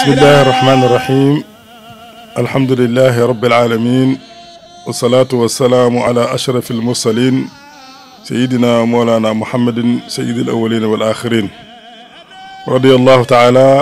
بسم الله الرحمن الرحيم الحمد لله رب العالمين والصلاة والسلام على أشرف المرسلين سيدنا مولانا محمد سيد الأولين والآخرين رضي الله تعالى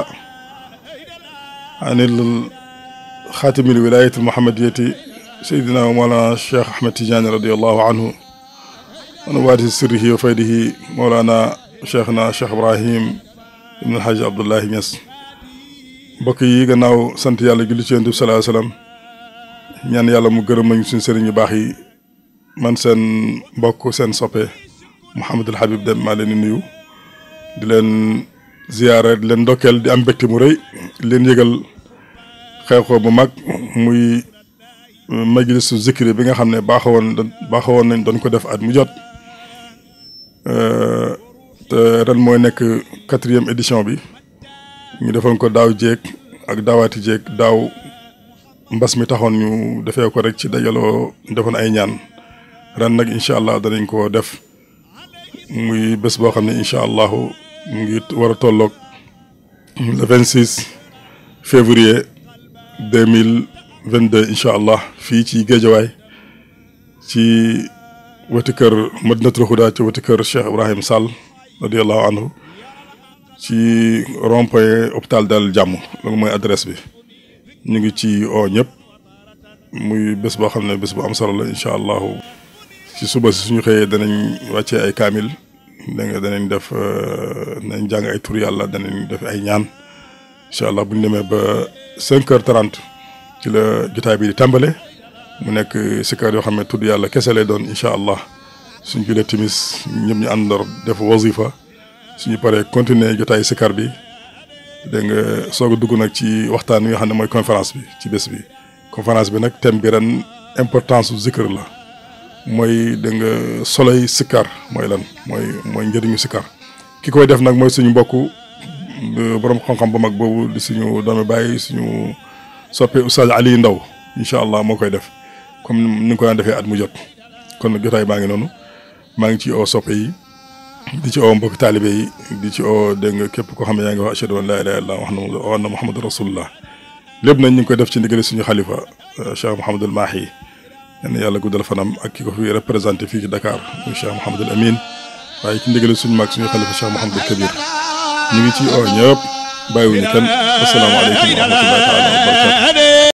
عن خاتم الولاية المحمدية سيدنا ومولانا الشيخ أحمد تيجاني رضي الله عنه ونوارث سره وفيده مولانا شيخنا الشيخ إبراهيم ibn Alhaji Abdoulahi Niass mbokk yi gannaaw sant yàlla julli ci yonent bi salaa salaam ñaan yàlla mu gërëm nañ suñ sëriñ yu baax yi man seen mbokk seen soppe Mouhamadul Habib Deme maa leen di nuyu di leen ziyaare di leen ndokkeel di am mbégte mu rëy di leen yëgal xew-xew bu mag muy majlisu zikri bi nga xam ne baaxawoon baaxawoon nañ doon ko def at mu jot te ren mooy nekk quatrième édition bi ñu defoon ko daaw jéeg ak daawaati jéeg daaw mbas mi taxoon ñu defee ko rek ci dajaloo defoon ay ñaan ren nag incha allah danañ ko def muy bés boo xam ne incha allahu mu ngi war a tolloog le vingt six février deux mille vingt deux incha allah fii ci géejawaay ci wetu kër Madinatul Huda ci wetu kër Cheikh Ibrahim Sall radiallahu anhu ci rond-point hôpital Dalal Jàmm loolu mooy adresse bi ñu ngi ci oo ñëpp muy bés boo xam ne bés bu am solo la incha allahu ci suba si suñu xëyee danañ wàccee ay kaamil dégg nga danañ def danañ jàng ay tur yàlla danañ def ay ñaan incha allah bu ñu demee ba cinq heures trente ci la jotaay bi di tàmbale mu nekk sikar yoo xam ne tudd yàlla kese lay doon incha allah suñ julee timis ñëpp ñu àndandoo def wazifa suñu paree continuer jotaay sikar bi dégg nga soog a dugg nag ci waxtaan wi nga xam ne mooy conférence bi ci bés bi. conférence bi nag thème bi ren importance su zikr la mooy dégg nga soloy sikar mooy lan mooy mooy njëriñu sikar ki koy def nag mooy suñu mbokku borom xam-xam bu mag boobu di suñu doomi bàyyi suñu soppe Oustaz Ali Ndaw incha allah moo koy def comme ni nga ko daan defee at mu jot kon nag jotaay baa ngi noonu. maa ngi ci oo soppe yi di ci oo mbokki taalibe yi di ci oo dégg nga képp koo xam ne yaa ngi wax ashhadu an laa ilaaha illallaah wa anna muhammadu rasulullah lépp nañ ñu ngi koy def ci ndigal suñu xalifa Cheikh Mouhamadul Mahi yal na yàlla guddal fanam ak ki ko fi représenté fii ci Dakar muy Cheikh Mouhamadul Amin waaye ci ndigal suñu mag suñu xalifa Cheikh Mouhamadul Kabir ñu ngi ci oo ñëpp bàyyiwuñu kenn asalaamaaleykum wa rahmatullahi taala wa barakatu